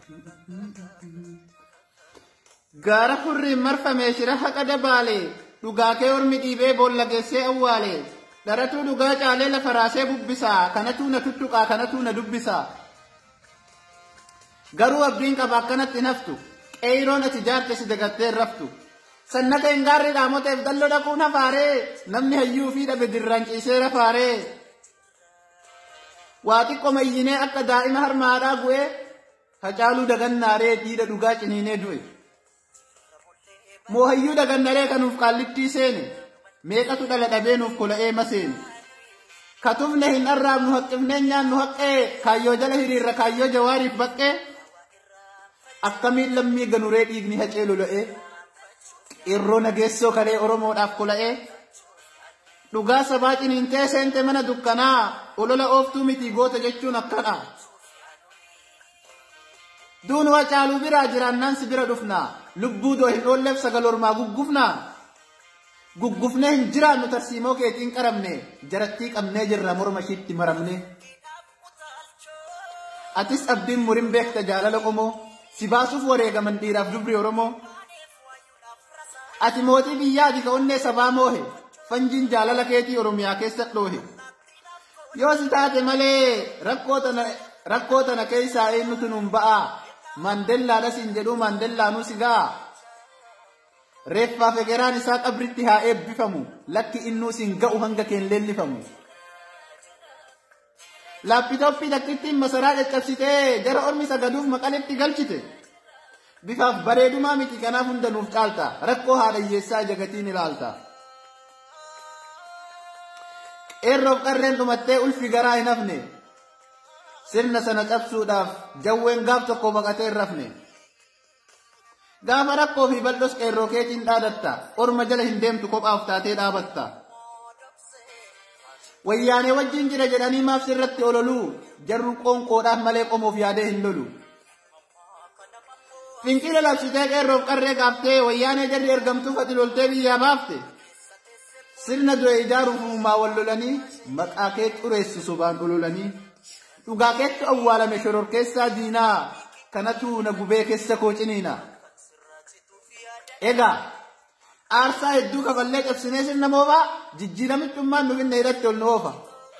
Gaara hurriin marfamee shira haqa dabaalee dhugaakee ormi dhiibee boolla geessee awwaalee dharatuu dhugaa caalee lafa raasee bubbisaa kanatuu na tuttuqaa kanatuu na dubbisaa. Garuu abdiin qaba akkanatti naftu qeeyiroon ati jaarte si dagattee raftu. Sannata hin gaarri dhaamoteef dalloo dhaquun hafaaree namni hayyuu fi dhabe dirraan ciisee rafaaree. Waa xiqqoo mayyinee akka daa'ima harmaadhaa gu'ee hacaaluu dagannaaree diida dhugaa ciniinee du'e. Moohayyuu dagannaree kanuuf qaallittii seene meeqatu dhala dhabee nuuf kola'ee maseene. Katufne hin arraabnu haqqifnee nyaannu haqqee kaayyoo jala hiriirra kaayyoo jawaariif baqqee. Akkamiin lammii ganuree dhiigni hacee lola'ee. Qeerroo nageessoo kalee Oromoodhaaf kola'ee. Dhugaa sabaa ciniintee seente mana dukkanaa olola ooftuu miti goota jechuun akkana. Duun Hacaaluu biraa jiraannaan si bira dhufnaa. Lubbuu doo hin oolleef sagal ormaa guggufnaa. Guggufnee hin jiraannu tarsiimoo keetiin qaramne jarattii qabnee jirra morma ishiitti maramne. Atis abdiin murin beekta jaalala qomoo si baasuuf wareegaman dhiiraaf dubri Oromoo. Ati mootii biyyaati ka onnee sabaa moohe fanjiin jaalala keetii Oromiyaa keessa dhoohe. Yoo si taate malee rakkoo tana keessaa eenyutu nuun ba'aa. Maandellaadha siin jedhuu maandellaanuu si ga'a. Reeffaa fegeraan isaa qabritti haa eebbifamu. Lakki innuu siin ga'u hanga keen leellifamu. Laappitooppii takkittiin masaraa caccabsitee jara ormi sagaduuf maqaletti galchite. Bifaaf bareedumaa miti kanaaf hunda nuuf caalta. Rakkoo haadhayyeessaa jagatiin ilaalta. Qeerroof qarreen dhumattee ulfi garaa hin hafne. sirna sana cabsuudhaaf jawween gaaf tokko baqatee hin rafne. Gaafa rakkoo fi bal'os qeerroo keetiin dhaadatta, orma jala hin deemtu kophaaf taatee dhaabatta. Wayyaanee wajjin jira jedhanii maaf sirratti ololuu, jarru qoonqoodhaaf malee qomoof yaadee hin lolu. Fincila labsitee qeerroof qarree gaaftee wayyaanee jarri ergamtuu fati loltee biyyaa baafte. Sirna du'e ijaaruuf uumaa wal lolanii maqaa kee xureessu sobaan ololanii. dhugaa keetti awwaalame shoror keessaa diinaa kanatu na gubee keessa koo ciniina. Egaa aarsaa hedduu kafallee cabsinee sirna moofaa jijjiiramichummaan nu finna hidhatti ol nu oofa.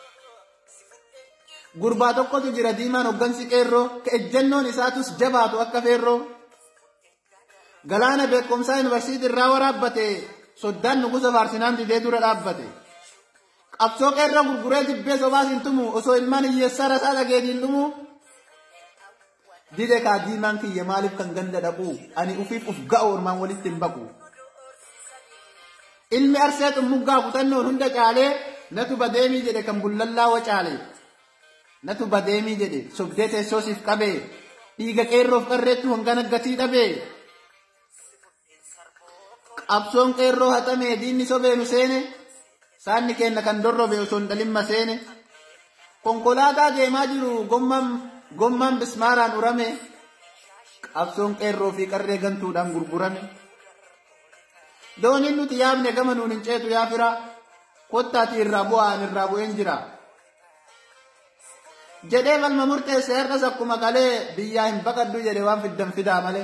Gurbaa tokkotu jira diimaan hoggansi qeerroo ka ejjennoon isaatus jabaatu akka feerroo. Galaana beekumsaa yuunivarsiitii irraa waraabbate soddaan nugusa faarsinaan didee dura dhaabbate. qabsoo qeerroo gurguree dibbee sobaas hin tumu osoo ilmaan hiyyeessaa rasaa dhageetiin dhumu. Dide kaa diimaan kiyya maaliif kan ganda dhaqu ani ufiif uf ga'u ormaan walitti hin baqu. Ilmi arsee xummuggaa kutannoon hunda caalee natu badeemii jedhe kan bullallaa wacaale. Natu badeemii jedhe sobdee teessoosiif qabee dhiiga qeerroof qarreettu hangana gatii dhabee. Qabsoon qeerroo haxamee diinni sobeenu seene. Saanni kenna kan dorrobe osoo hin dhalimma seene. Konkolaataa deemaa jiru gommaan bismaaraan urame. Qabsoon qeerroo fi qarree gantuudhaan gurgurame. Dooniin nuti yaabne gama nuun hin ceetu yaa fira. Kottaati irraa bu'aan irraa bu'een jira. Jedhee falma murteesse har'as akkuma qalee biyyaa hin baqaddu jedhe waan fiddan fidaa malee.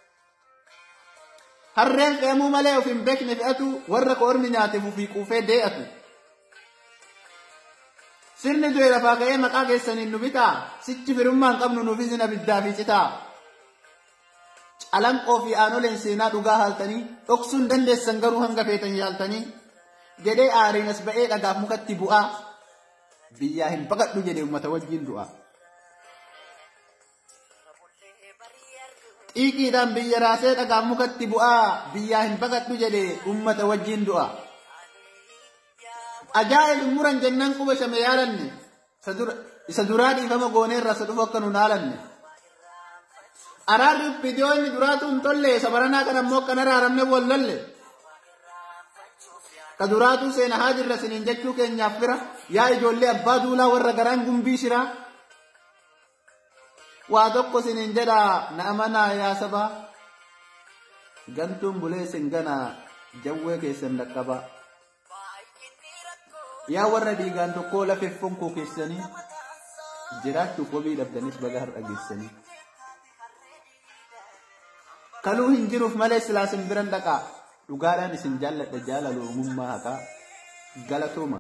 Harreen fe'amuu malee of hin beekne fe'atu warra koormi nyaateef ofii quufee dee'atu. Sirni du'e lafaa ka'ee maqaa keessaniin nu bitaa sichi firummaan qabnu nuufis hin abiddaa fi citaa. Calanqoo fi aanoleen seenaa dhugaa haaltanii dhoksuu hin dandeessan garuu hanga feetan yaaltanii jedhee aariin as ba'ee dhagaaf mukatti bu'aa biyyaa hin baqadhu jedhe uummata wajjin du'a. xiiqiidhaan biyya raasee dhagaaf mukatti bu'aa biyyaa hin baqadhu jedhe ummata wajjin du'a. Ajaa'ib muran jennaan quba shame yaalanne isa duraa dhiifama gooneerra isa dhufu akka nu naalanne. Araarri viidiyoo inni duraatu hin tolle isa baranaa kan ammoo akka naraaramne wallalle. Ka duraatu seena haa jirra siniin jechuu keenyaaf fira yaa ijoollee abbaa duulaa warra garaan gumbii shiraa. waa tokko sinin jedha na amanaa yaa sabaa gantuun bulee sin gana jawwee keessan dhaqqaba yaa warra dhiigaan tokkoo lafeef fonkoo keessanii jiraachuuf wabii dhabdanis baga har'a geessanii kaluu hin jiruuf malee silaa isin biran dhaqaa dhugaadhaan isin jaalladha jaalala uumummaa haqaa galatooma.